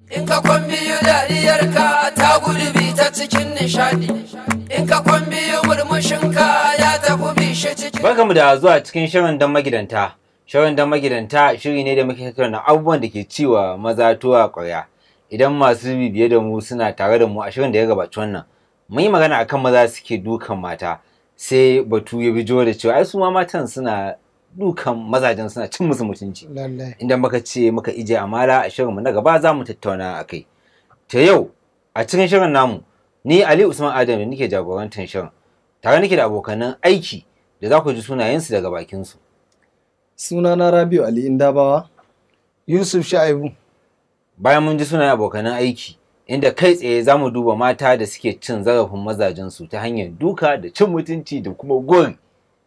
In ka kwan biyu dariyarka ta gudu bi ta cikin nishadi. In ka kwan biyu murmushinka ya tafi bishe cikin. Barkamu da zuwa cikin shirin don magidanta. Shirin don magidanta shiri ne da muke tattauna abubuwan da ke ciwa maza tuwa ƙwarya. Idan masu bibiye da mu suna tare da mu a shirin da ya gabaci wannan, mun yi magana akan maza suke dukan mata. Sai batu ya bijo da cewa ai su ma matan suna dukan mazajen suna cin musu mutunci. lallai Inda muka ce muka ije amala a shirinmu na gaba za mu tattauna a kai. Ta yau a cikin shirin namu ni Ali Usman Adam da nake jagorantar shirin. Tare nake da abokanan aiki da za ku ji sunayensu daga bakinsu. Sunana Rabiu Ali Indabawa. yusuf sha'ibu Bayan mun ji sunayen abokanan aiki inda kai tsaye za mu duba mata da suke cin zarafin mazajensu ta hanyar duka da cin mutunci da kuma gori.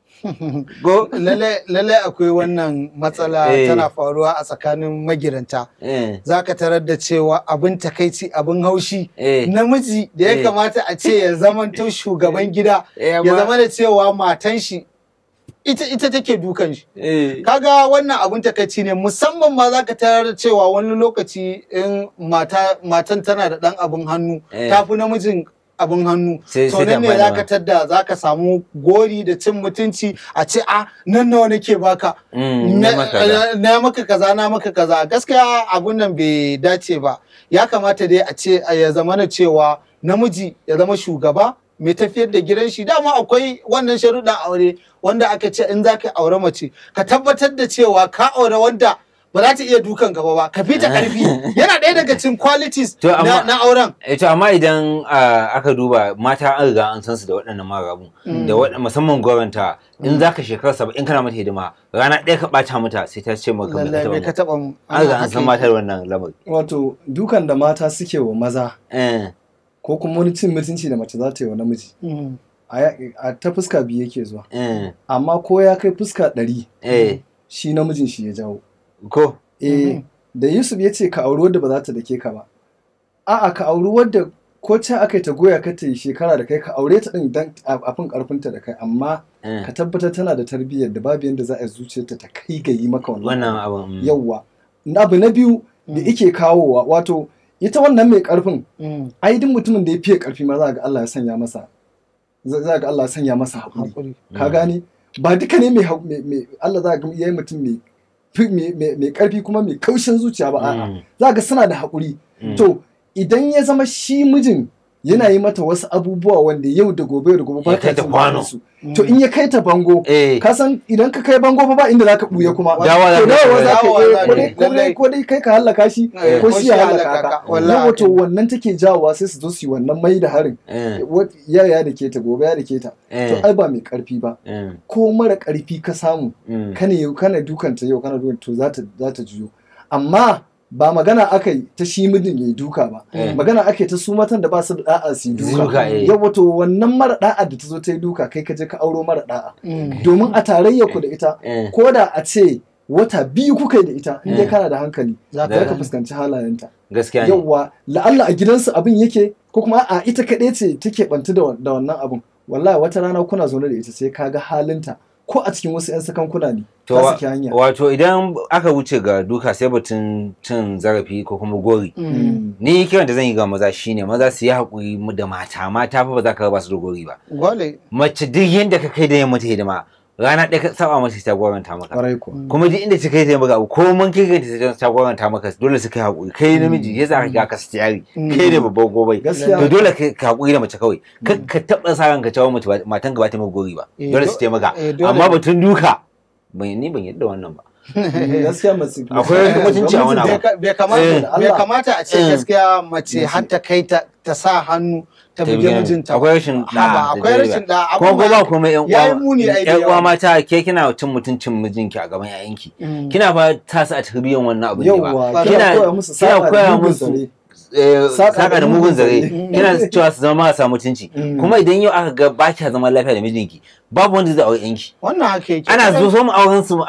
Go? lallai lallai akwai wannan matsala Eh. tana faruwa a tsakanin magidanta Eh, za ka tarar da cewa abin takaici abin haushi eh, namiji da ya Eh. kamata a ce ya zamanto shugaban gida eh, ya amma- zama da cewa matan shi ita ita take dukan shi eh, kaga wannan abin takaici ne musamman ma za ka tarar da cewa wani lokaci in mata matan tana da dan abin hannu Eh. ta fi namijin abin hannu Sai- to sai ta nan ne bada za ma. ka tadda za ka samu gori da cin mutunci a ce a nan nawa nake baka mm, na na maka da. na maka kaza na maka kaza gaskiya abun nan bai dace ba ya kamata dai a ce a ya zama na cewa namiji ya zama shugaba mai tafiyar da gidan shi dama akwai wannan sharuɗan aure wanda aka ce in za ka aure mace ka tabbatar da cewa ka aure wanda ba za ta iya dukan gaba ba ka fita karfi yana ɗaya daga cikin qualities To, amma- na, na auren Eh, to amma idan ah, aka duba mata an riga an san su da waɗannan marabu da waɗannan musamman goranta in za ka shekara saba'in kana mata hidima rana ɗaya ka ɓata mata sai ta ce maka me lallai ka bai taɓa ka mu. taɓa an riga an san mata da wannan lamari Wato dukan da mata suke wa maza Eh, ko kuma wani cin mutunci da mace za ta yi wa namiji. Mm. A ya- a ta fuska biyu yake zuwa. eh, Amma ko ya kai fuska ɗari eh, shi namijin shi ya jawo. ko Eh, Mhm. da Yusuf ya ce ka auri wadda ba za ta dake ka ba. A'a ka auri wadda ko can aka yi ta goya ka ta yi shekara da kai ka aure ta ɗin dan a a fin ƙarfinta da kai amma eh, ka tabbatar tana da tarbiyyar da babu yadda za a yi zuciyarta ta kai ga yi maka wannan. wannan abin mm. yawwa abu na biyu da Mm. ike kawowa wato ita wannan mai karfin Mm. ai duk mutumin da ya fiye karfi ma za ga Allah ya sanya masa za za ga Allah ya sanya masa hakuri Hakuri. ka Mm. gane ba duka ne mai hau- mai- mai- Allah za ga yayi mutum mai fi- mai mai- mai karfi kuma mai kaushin zuciya ba a'a Mm, za ga suna da hakuri mm. to idan ya zama shi mijin yana yi mata wasu abubuwa wanda yau da gobe da gobe ba Ya kai ta jin kwano. daɗin su. to in ya kai ta bango eh, ka san idan ka kai bango fa ba inda zaka buya kuma Dawa za to ka dawa yi. za ka Dawa yi za ko ka dai yi. ko dai Lallai. ko dai kai ka hallaka shi Eh, ko shi ya hallaka ka wallahi yawa to haka ne. wannan take jawowa sai su zo su yi wannan mai da harin eh, Wat- ya ya da ke ta gobe ya da ke ta eh, to ai ba mai karfi ba eh, ko mara karfi ka samu mm. kana yau kana dukanta yau kana dukanta to za ta za ta juyo amma ba magana aka yi ta shi mijin ya yi duka ba Eh. magana ake ta su matan da ba su da da'a su yi Duka, duka eh. yawa to wannan mara da'a da ta zo ta yi duka kai ka je ka auro mara da'a Mm. domin a tarayya ku da ita Eh, ko da a ce wata biyu kuka yi da ita in dai Mm. kana da hankali Za za ka ka fuskanci halayenta gaskiya ne yawwa la'alla a gidansu abin yake ko kuma a ita kaɗai ce take bantu da da wannan abin wallahi wata rana kuna zaune da ita sai ka ga halinta ko a cikin wasu 'yan sakankuna ne To, ta wa- saki hanya wato idan aka wuce ga duka sai batun cin zarafi ko kuma gori Mm. ni kiran da zan yi ga maza shine maza su yi haƙuri mu da mata mata fa ba za ka ba su da gori ba Gwale. mace duk yadda ka kai da yin mata hidima rana ɗaya ka saba mata ta goranta maka kwarai kuwa kuma duk inda ta kai ta maka abu ko mun kai ta ta goranta maka dole su kai haƙuri kai namiji ya za ka ga ka stiyari kai ne babban gobai gaskiya to dole ka ka haƙuri da mace kawai kar ka taɓa sa ranka cewa mace ba- matan ka ba ta maka gori ba Eh, dole do- su taimaka eh, dole. amma batun duka ban ni ban yadda wannan ba gaskiya mace Akwai mutunci a wani abu. Bai ka- bai Eh. kamata bai kamata a ce Eh. gaskiya mace Mace. har ta kai ta ta sa hannu ta Ta buge buge- mijinta akwai rashin Haba, da'a da akwai rashin da kuma ko ba kuma yan ya yi uwa muni ai da yan uwa yawa. mata ke kina cin mutuncin mijinki a gaban yayanki Mm. kina fa ta su a tarbiyyar wannan abin ne ba yawwa Kina- kina koya musu kina sa'a da koya mugun musu zare. eh, Saƙa da saka da mugun mugun zare zare. kina cewa su zama marasa mutunci Mm. kuma idan yau aka ga ba kya zama lafiya da mijinki babu wanda zai aure yanki wannan haka yake ana zo so mu auren su ana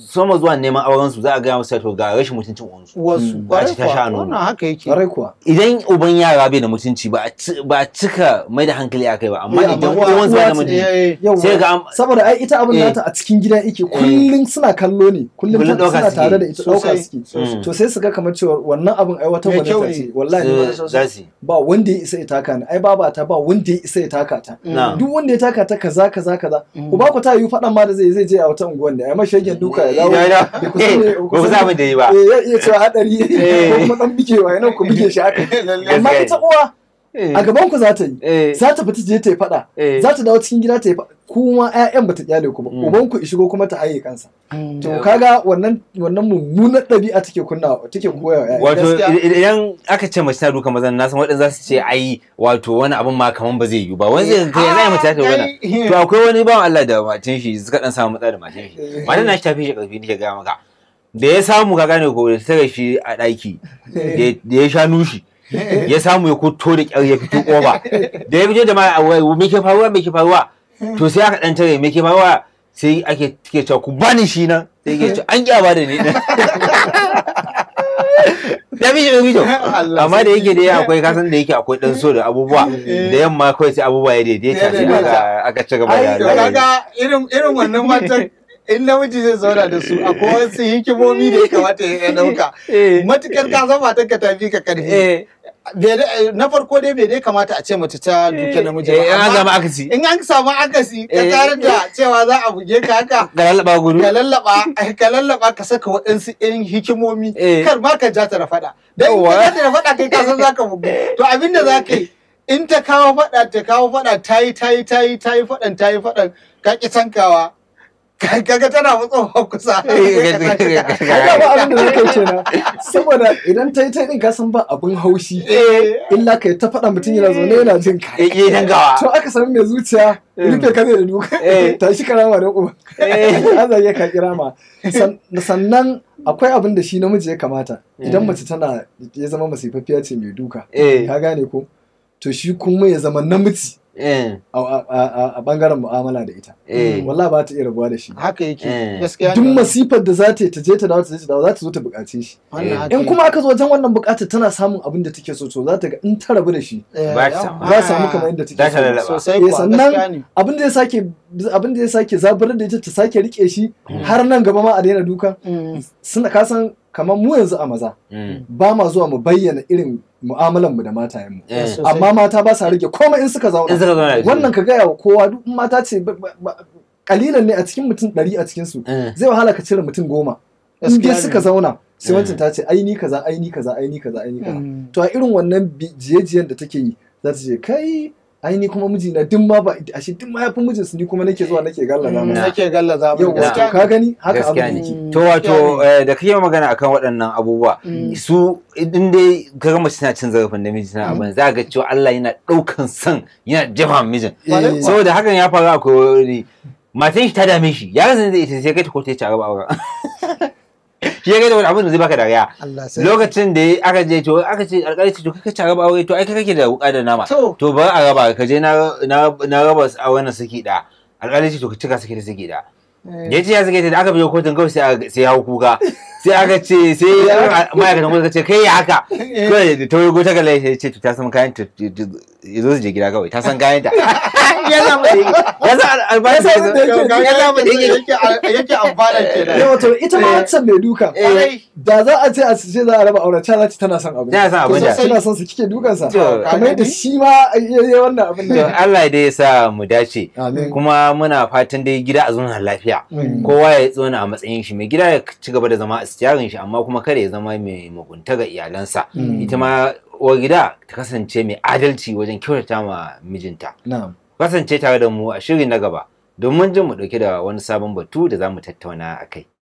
soma zuwa neman auren su za a gaya musu to ga rashin mutuncin uwansu wasu Mm. kwarai Ba ci ta sha kuwa nono. wannan haka yake Ƙwarai kuwa. idan uban yara bai da mutunci ba a ci- ba a cika mai da hankali a kai ba amma Eh, amma idan uwa- uwansu ba da uwa ce, mutunci Eh, Yau sai ga an saboda ai ita abin Eh. nata a cikin gida yake kullum suna kallo ne kullum Kullum ta- ɗauka suna suke. tare da ita ɗauka Sosai. suke Mm. to sai su ga kamar cewa wannan abin ai wata Mai wani kyau ta ne. ce wallahi ni ma su- na za san su yi. ba wanda ya isa ya taka ni ai baba ta ba wanda ya isa ya taka ta Na. duk wanda ya taka ta kaza kaza kaza Mm. ku ba ku ta yi faɗan ma da zai zai je a wata unguwan da ai mashagen duka ya dawo Ya dawo. bai kusa ne- Ba ku sa abin da yi ba. eh, ya iya cewa hadari Eh. ko kuma dan bigewa yana ku bige shi haka amma Gaskiya ita ne. uwa Eh. a gaban ku za ta yi Eh. za ta fita je ta yi faɗa Eh. za ta dawo cikin gida ta yi faɗa kuma ƴaƴan bata kyale ku ba Mm. uban ku shigo kuma ta haye kansa Mm. to kaga wannan wannan mummunar ɗabi'a take kunna take koya wa ƴaƴa wato gaskiya. id- idan aka ce mace na duka mazan na san waɗanda za su ce ai wato wani abin ma kaman ba zai yiwu ba wani zai kai zai mace ta wannan Ai, to akwai wani bawan Allah da matan shi suka dan samu matsala da matan shi Eh. matan na shi tafi shi karfi nake ga maka da ya samu ka gane ko da ta tare shi a ɗaki da- da ya sha nushi ya samu ya kuto da kyar ya fito ƙofa da ya fito da ma a wai me ke faruwa me ke faruwa to sai aka dan tare me ke faruwa sai ake take cewa ku bani shi nan sai ke cewa an kyaba da ni ya fi shi da fito Allah amma da yake sarki. da akwai kasan da yake akwai dan so da abubuwa da yamma kawai sai abubuwa ya daidaita Ya sai daidaita. aka aka ci gaba Ai, da to rayuwa. kaga irin irin wannan matan in namiji zai zauna da su akwai wasu hikimomi da ya kamata ya dauka Eh. matukar ka zama ta ka tafi ka karfi Eh. Bai da- na farko dai bai dai kamata a ce mace ta duke namiji Eh, an amma zama akasi in an samu akasi ka Eh. tare da cewa za a buge ka haka da lalaba gudu ka lallaba ka lallaba ka saka waɗansu irin hikimomi Eh. kar ma ka ja ta da faɗa dan in Yawwa. ka ja ta da faɗa kai ka san zaka bugu to abin da zaka yi in ta kawo faɗa ta kawo faɗa ta yi ta yi ta yi ta yi faɗan ta yi faɗan ka ki tankawa ka- kaga tana matsowa kusa Eh, Ai ba abin da zaka ce na saboda idan ta yi ta din ka san ba abin haushi Eh, illa kai ta faɗa mutum yana zaune yana jin ka Eh, eh, dangawa. to aka san mai zuciya rufe ka zai da duka Eh. tashi karama da uba Eh. an zage ka kirama San- sannan akwai abin da shi namiji ya kamata idan mace tana ya zama masifaffiya ce mai duka Eh. ka gane ko to shi kuma ya zama namiji Eh, a- a a- a bangaren mu'amala da ita eh. wallah ba ta iya rabuwa da shi haka yake Eh. gaskiya duk ne. masifar da za ta yi ta je ta dawo ta je ta dawo za ta zo ta buƙace shi Wannan Eh. haka in yake. kuma aka zo wajen wannan buƙatar tana samun abin da take so to za ta ga in ta rabu da shi Eh, ba ta yawa. samu. za ta samu kamar yadda take Za ta so lallaba. sosai Eh, kuwa gaskiya sannan ne abin da ya sake abin da ya sake zaburar da ita ta sake rike shi har nan gaba ma a daina dukan Mm. suna kasan kamar mu yanzu a maza Mm. ba ma zuwa mu bayyana irin mu'amalan mu da matayen mu Eh. Sosai. amma mata ba sa rage komai in suka In zauna suka zauna da shi. wannan ka gaya wa kowa duk in mata ce ba- ba- ba- kalilan ne a cikin mutum ɗari a cikin su Eh. zai wahala ka cire mutum goma in Gaskiya dai ne. suka zauna sai Mm. wancan ta ce ai ni kaza ai ni kaza ai ni kaza ai ni kaza Mm. to a irin wannan bi- jiye-jiyen da take yi za ta ce kai ai ni kuma mijina duk ma ba ashe duk ma yafi mijinsu ni kuma nake zuwa nake gallaza Mm, masa nake gallaza mu yau gaskiya wato ka gani haka Gaskiya abin ne. yake Mm. To wato eh, da kake magana akan waɗannan abubuwa Mm. su in dai kaga mace tana cin zarafin namiji tana abin za ga cewa Allah yana ɗaukan son yana jefa mijin Eh, saboda hakan ya faru akwai wani matan shi ta dame shi ya rasa da ita sai kai ta kotu ya ci a raba auren shi ya kai da wani abin da zai baka dariya Allah sai lokacin da ya- aka je to aka ce alƙali ce to kai ka ci a raba aure to ai kai kake da wuƙa da nama to to ba a raba ka je na na na raba a wannan saki da alƙali ce to ka cika saki da saki da ya ce ya sake ta da aka biyo kotun kawai sai aka- sai ya hau kuka sai aka ce sai ma'aikatan kotun ka ce kai ya haka kawai da ta wugo ta kala ya ce to ta san kayan ta ya zo su je gida kawai ta san kayan ta ya zama da yake ya san albashi Ya san abin da ya yake- ya zama da yake yake yake amfana kenan yawa to ita ma Eh. wancan mai duka Kwarai. da za a ce a ce za a raba auren ta ce tana son abin Tana son abin To da. sai tana son su kike dukansa To, kamar yadda shi ma ya yi wannan abin to da Allah dai ya sa mu dace amin kuma muna fatan dai gida a zauna lafiya Mm. kowa ya tsona a matsayin shi mai gida ya ci gaba da zama a stiyarin shi amma kuma kada ya zama mai mugunta ga iyalansa Mm. ita ma uwar gida ta kasance mai adalci wajen kyautata ma mijinta na'am kasance tare da mu a shiri na gaba domin jin mu dauke da wani sabon batu da za mu tattauna a kai